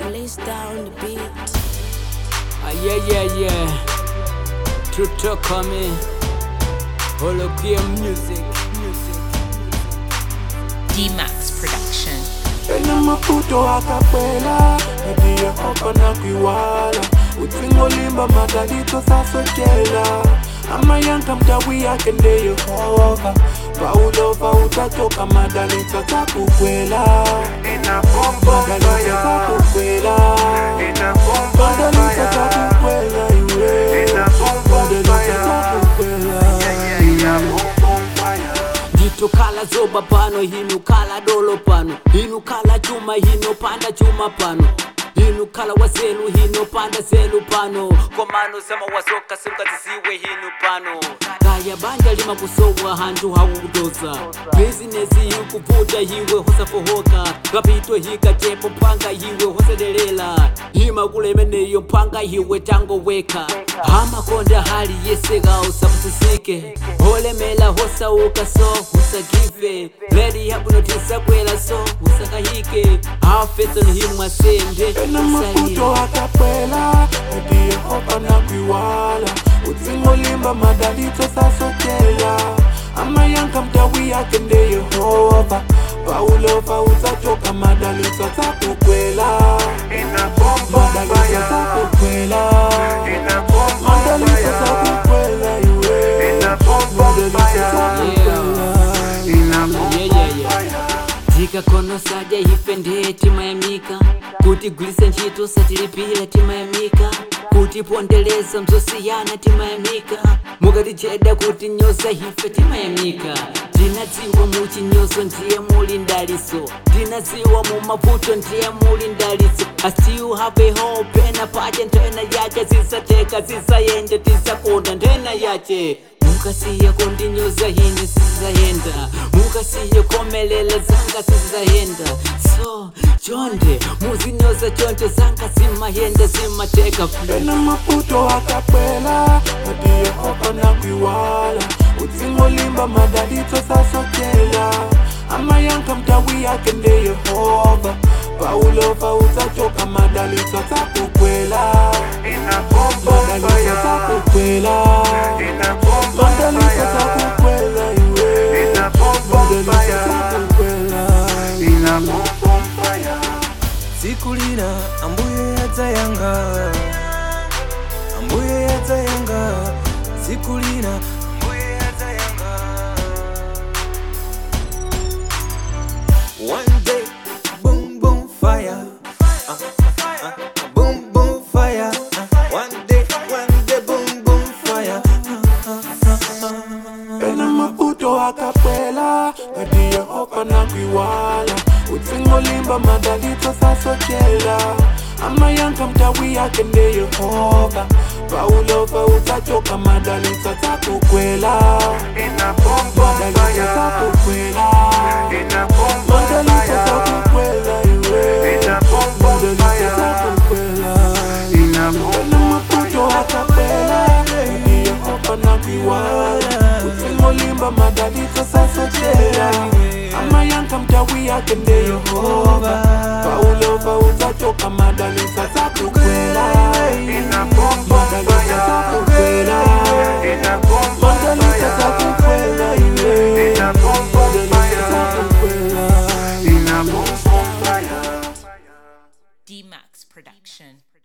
Release down the beat. Ah, yeah, yeah, yeah. Tuto coming. Holokia music. Music. D-Max Production. ena maputo akapela ndiye opana kwiwala utsingo limba madalito sasotela amayanka mtawi yake nde yehova paulova utatoka madalito takukwela madalito takukwela madalito takukwela iwe madalito takukwela nditukhala zoba pano hinukhala dolo pano hinukhala chuma hinopanda chuma pano hinukhala waselu hinopanda selu pano komano sama wasoka simkazisiwe hinu pano kaya banja lima kusowa hantu hakukutosa bizinesi hikuputa hiwe hosafohoka kapito hikachepo mpanga hiwe hosedelela hima kulemeneyo mpanga hiwe tangoweka hamakonda hali yeseka usapusisike holemela hosauka so usakive ledi yabunotisakwela so usakahike hafesoni himwasende ena maputo akapela ndiye opana kwiwala utsingo limba madalito sasotela amayanka mtawi yake nde yehova paulova utatoka madalito takukwela madalito takukwela madalito takukwela iwe madalito takukwela Yeah, yeah, yeah. tikakonosaja ife ndiye timayamika kuti gwilisa ntchito satilipira timayamika kuti pondeleza mzosiyana timayamika mukaticheda kuti nyoza ife timayamika tinadziwa muchinyozo ndiye muli ndaliso tinadziwa mumavuto ndiye muli ndaliso I still have a hope ena pache ntena yache zisateka zisayenda tisakonda ntena yache mukasiya kundinyoza hini sizayenda mukasiya komelela zanga sizayenda so chonde muzinyoza chonde zanga zimayenda zimateka ena maputo akapela ndiye opana kwiwala utsingo limba madalito sasotela amayanka mtawi yake nde yehova paulova utatoka madalito takukwela madalito takukwela madalito takukwela iwe madalito takukwela tsiku lina ambuye yadzayanga ambuye yadzayanga tsiku lina ambuye yadzayanga one day boom boom fire uh, uh, boom boom fire uh, one day one day boom boom fire ena maputo akapela ndiye opana kwiwala utsingo limba madalito sasotela amayanka mtawi yake nde yehova paulova utatoka madalito takukwela madalito takukwela madalito takukwela iwe madalito takukwela ena maputo akapela ndiye opana kwiwala utsingo limba madalito sasotela amayanka mtawi yake nde yehova paulova utatoka madalito takukwela madalito takukwela madalito takukwela iwe madalito takukwela D-Max Production.